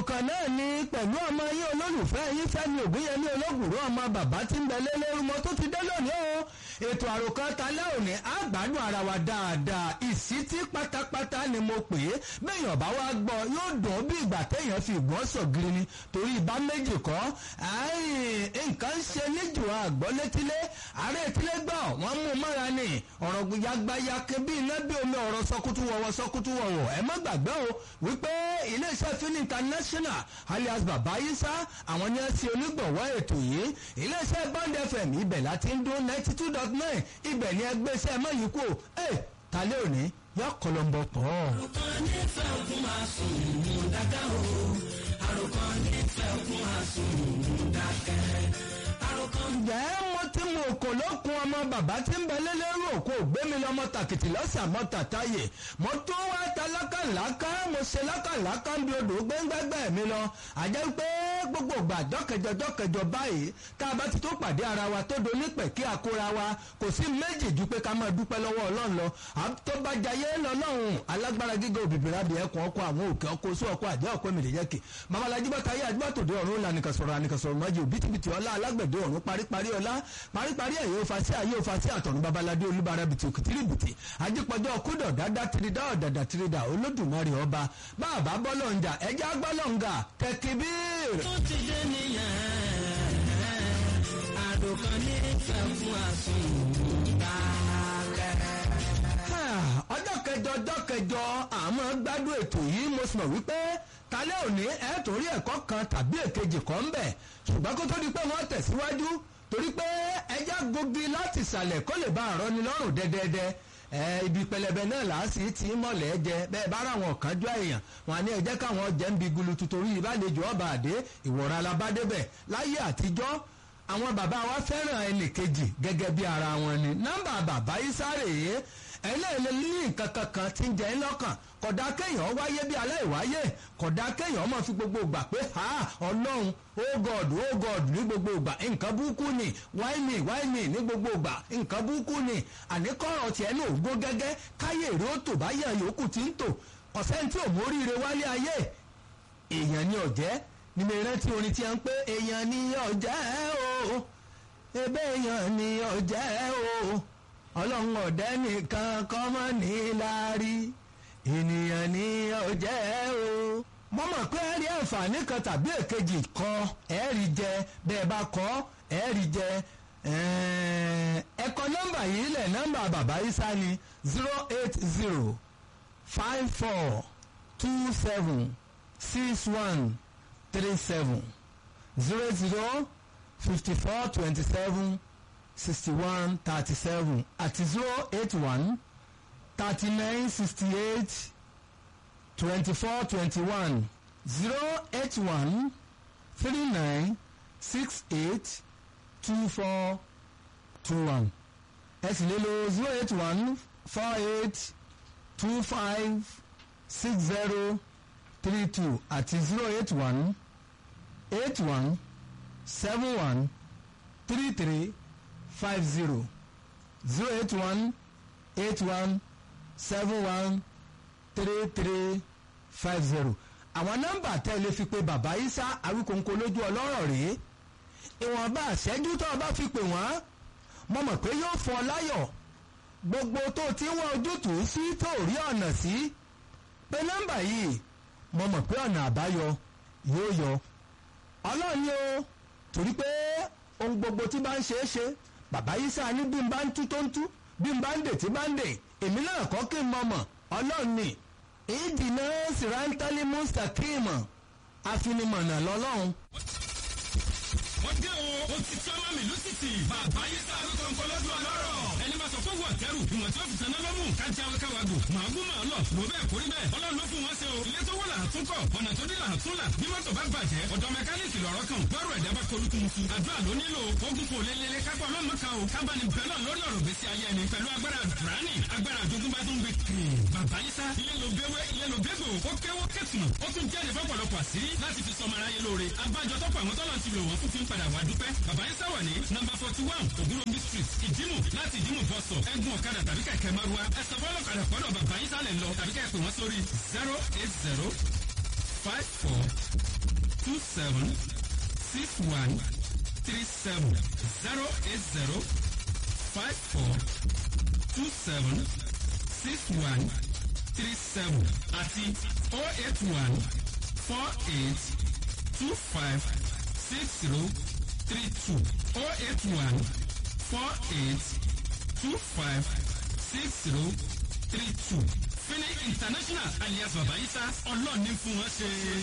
àròkàn náà ni pẹ̀lú ọmọ yín olólùfẹ́ yín fẹ́mi ògúnyẹmí olóògùrọ̀ ọmọ bàbá tí ń bẹ lélẹ́rú mo tó ti dé lónìí o ètò àròkàn talẹ́ òní àgbàdo ara wa dáadáa ìsítí pátápátá ni mo pè é bẹ́ẹ̀yàn bá wá gbọ́ yóò dùn bí ìgbà téèyàn fi ìgbọ́n sọ̀gìrì ni torí ìbá méjì kọ́ nǹkan ń ṣe níjù àgbọ́ létílé ààrẹ etílé gbọ́ wọ́n mú mọ́ra ni ọ̀rọ̀ yagbayake bí iná bí omi ọ̀rọ̀ sọkútú wọ̀wọ̀ sọkútú wọ̀wọ̀ ẹ má gbàgbé o wípé iléeṣẹ́ fin international alias baba isa àwọn ni ẹ ti onígbọ̀wọ́ ètò yìí iléeṣẹ́ bond fm ibẹ̀ láti ń dún ninety two dot nine ibẹ̀ ni ẹgbẹ́ iṣẹ́ mọ́ yìí kú ẹ talẹ́ òní yọ kọlọmbọ pọ̀. àròkàn nífẹ̀ẹ́ ògùn máa sùn mú dákẹ́ o àròkàn nífẹ̀ẹ́ ògùn máa sùn mú dákẹ́ àròkàn. ǹjẹ́ mo ti mú òkò lókun ọmọ bàbá tí ń bẹ lélẹ́rù òkú ògbémi lọ́mọ tàkìtì lọ́sẹ̀ àmọ́ tàtáyè mo tún wá ta lákàlákà mo ṣe lákàlákà ń bi odò gbẹ́ngbẹ́gbẹ́ mi lọ àjẹ́ pé gbogbo ìgbà jọ́kẹjọ jọ́kẹjọ báyìí tá a bá ti tó pàdé ara wa tó donípẹ̀ kí a kóra wa kò sí méjì ju pé ká máa dúpẹ́ lọ́wọ́ ọlọ́run lọ tó bá jayé lọ́lọ́run alágbára gíga òbíbìrà bí ẹkùn ọkọ àwọn òkè ọkọ oṣù ọkọ àjẹ́ ọkọ èmìlẹ̀ yẹ́kì babalájí bá tayé àdúgbàtòdé ọ̀run ńlá nìkan sọ̀rọ̀ ànìkan sọ̀rọ̀ mọ́jì òbítíbitì ọlá alágbẹ̀dẹ ọ̀run paríparí ọlá paríparí ẹ̀yẹ òfàṣẹ ayé òfàṣẹ àtọ̀run babaládé olúbara bìtì òkìtìrì bìtì ajípọ̀jọ́ kúdọ̀ dáadáa tìrìdá ọ̀dàdà tìrìdà olódùmarè ọba bàbá bọ́lọ̀ǹjà ẹja gbọ́lọ̀ǹgà tẹkibíir. tó ti dé nìyẹn àròkàn nífẹ̀ẹ́ fún àsùnwòdákẹ́. ọjọ́ kẹjọ ọjọ́ kẹjọ àmọ́ gbádùn ètò yìí mo sì mọ̀ wípé talẹ́ òní ẹ̀ torí ẹ̀kọ́ kan tàbí èkejì kan ń bẹ̀ ṣùgbọ́n kó tó di pé wọ́n tẹ̀síwájú torí pé ẹja gogi láti ìsàlẹ̀ kó lè bá àrọ́ ni lọ́rùn dẹ́dẹ́dẹ́ ẹ ibi pẹlẹbẹ náà làásì tí mọ̀lẹ́ jẹ bẹ́ẹ̀ bá ráwọn kánjú èèyàn wọn ní ẹjẹ́ káwọn jẹ́ ń bi gulutu torí ìbálejò ọba àdé ìwọ̀ra alabádébẹ̀ láyé àtijọ́ àwọn bàbá wa fẹ́ràn ẹnì kejì gẹ́gẹ́ bí ara wọn ni nọ́mbà bàbá isáré yìí ẹlẹ́ẹ̀lẹ́ ní nǹkan kankan tí ń jẹ́ ń lọ́kàn kódà kéèyàn wáyé bí aláìwáyé kódà kéèyàn máa fi gbogbo ìgbà pé ha ọlọ́run oh god oh god ní gbogbo ìgbà nǹkan burúkú ni why me why me ní gbogbo ìgbà nǹkan burúkú ni àníkọ́rọ̀ tiẹ̀ ní ògbó gẹ́gẹ́ káyé èrè ó tò báyà yòókù tí ń tò ọ̀sẹ̀ tí ò móríire wálé ayé èèyàn ni ọ̀jẹ́ ni mi rántí orin tí a ń pé èèyàn ni ọ̀jẹ́ o ebe èèyàn ni ọ̀jẹ́ o ọlọ́run ọ̀dẹ́ nìkan kọ́mọ́ ní láárí ènìyàn ní ọ̀jẹ́ o. mo mọ̀ pé ẹ rí àǹfààní kan tàbí èkejì kọ ẹ rí jẹ bẹ́ẹ̀ bá kọ́ ẹ rí jẹ ẹ kọ nọ́mbà yìí lẹ̀ nọ́mbà bàbá isa ni zero eight zero five four two seven six one three seven zero zero fifty four twenty seven sixty one thirty seven àti zero eight one thirty nine sixty eight twenty four twenty one zero eight one three nine six eight two four two one ẹ sì lè lo zero eight one four eight two five six zero three two àti zero eight one eight one seven one three three five zero zero eight one eight one seven one three three five zero àwọn nọ́mbà tẹ́lẹ̀ fi pe bàbá isa awíkóńkó lójú ọlọ́rọ̀ rèé ìwọ̀nba àṣẹ́jú tó o bá fi pè wọ́n mo mọ̀ pé yóò fọ láyọ̀ gbogbo tó o ti ń wá ojútùú sí tó o rí ọ̀nà sí pé nọ́mbà yìí mo mọ̀ pé ọ̀nà àbáyọ yóò yọ ọlọ́run ni o torí pé ohun gbogbo tí bá ń ṣe é ṣe bàbá yìí sáà ní bí n bá ń tú tó ń tú bí n bá ń dè tí bá ń dè èmi náà kọ́ kí n mọ̀mọ̀ ọlọ́run ni ìdìnnà sìrántálí mustaqim afinimọ̀nà lọ́lọ́run. wọ́n dé o ó ti tọ́ mọ́ mi lùsìtì bàbá yìí sá ló kọ́ nǹkan lọ́dún ọlọ́rọ̀ ẹni máa sọ fún wọn tẹ́rù ìwọ̀n tí wọ́n fi tẹ̀lé lọ́mù kájí awẹ́káwá gò màá gún màá lọ lò bẹ́ẹ̀ kórí bẹ́ẹ̀ ọlọ́run ló fún wọn ṣe o ilé tó wọ́n là á tún kọ̀ ọ̀nà tó dé là á tún là bí mọ́tò bá bàjẹ́ ọ̀dọ̀ mẹkáníìkì lọ́rọ́ kan bọ́rọ̀ ẹ̀dá bá kolúkú mu fún àdúrà ló nílò ogun kò lélele kápọ̀ ọlọ́mọ kan o kábàánì bẹ́lọ̀ lórí ọ̀rọ̀ gbèsè ayé ẹni pẹ̀lú agbára dùránì agbára àjogúnbá tó ń gbé kiri bàbá yìí sá ilé ló gbéwé ilé ló gbégbò ó kéwó kẹtùnà ó tún jẹ́ ìfọ́pọ̀lọpọ̀ àṣírí láti fi sọmọ aráyé lóore abájọ tọ́pọ̀ àwọn tọ́lọ̀ ti lò wọ́n fún fi ń padà wá dúpẹ́ bàbá yìí sá wà ní nọ́mbà forty one ògúnròmí street ìdímù láti ìdímù bọ́sọ̀ ẹ̀gún ọ̀kadà tàbí kẹ̀kẹ́ márúwá ẹ̀sọ́ fọ́lọ́kadà pọ́dọ̀ bàbá yìí sálẹ̀ lọ tàbí kẹ́ pè wọ́n sórí zero eight zero five four two seven six one three seven zero eight zero five four two seven six one three seven àti oh eight one four eight two five six zero three two oh eight one four eight two five six zero three two. Fini International alias Babayisa ọlọ́ọ̀ni fún wọn ṣe.